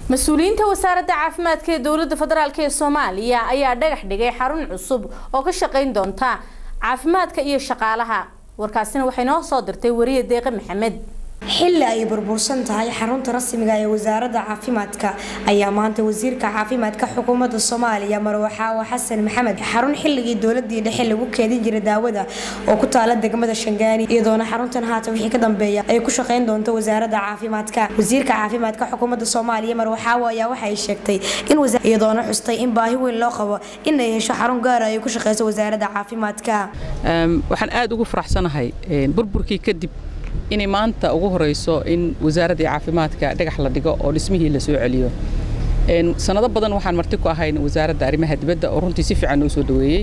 mas-uuliyiinta wasaaradda caafimaadka ee dowladda federaalk ee soomaaliya ayaa dhagax dhigay xarun cusub oo ka shaqayn doonta caafimaadka iyo shaqaalaha warkaasina waxay noo soo dirtay wariye deeqe maxamed xilli ay burbursan tahay xarunta rasmiga ee wasaaradda caafimaadka ayaa maanta wasiirka caafimaadka xukuumadda soomaaliya marwaxaawo xasan maxamed xarun xilligii dowladii dhexe lagu keedin jiray daawada oo ku taala degmada shangaani iyadoona xaruntan haatan wixii ka dambeeya ay ku shaqayn doonto wasaaradda caafimaadka wasiirka caafimaadka xukuumadda soomaaliya marwaxaawo ayaa waxa ay sheegtay in iyadoona xustay in baahi weyn loo qabo in ay hesho xarun gaara ay ku shaqeyso wasaaradda caafimaadka waxaan aad ugu faraxsanahay burburkii kadib inay maanta ugu horeyso in wasaaraddii caafimaadka dhagax la dhigo oo dhismihii la soo celiyo sanado badan waxaan marti ku ahayn wasaaradda arrimaha dibadda oo runtii si fiican noo soo dhaweeyey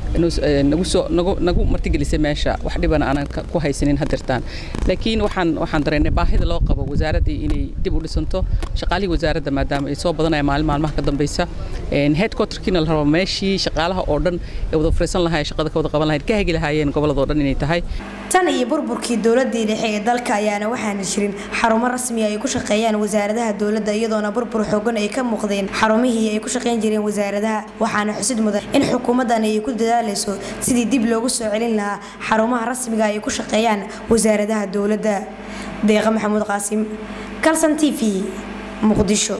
nagu martigelisay meesha wax dhibana aanan ku haysanin hadirtaan laakiin waxaan waxaan dareennay baahida loo qabo wasaaraddii inay dib u dhisanto shaqaalihii wasaaradda maadaama ay soo badanaya maalin maalmaha ka dambaysa headquarterkiina la rabo meeshii shaqaalaha oo dhan ee wada fariisan lahaa shaqada ka wada qaban lahayd ka hagi lahaayeen gobolladoo dhan inay tahay tan iyo burburkii dowladii dhexe ee dalka ayaana waxaana jirin xarumo rasmi ay ku shaqeeyaan wasaaradaha dowladda iyadoona burbur xoogan ay ka muuqdeen xarumihii ay ku shaqeyn jireen wasaaradaha waxaana xusid mudan in xukuumaddan ay ku dadaalayso sidii dib loogu soo celin lahaa xarumaha rasmiga ay ku shaqeeyaan wasaaradaha dowladda deeqa maxamuud qaasim kalson t v muqdisho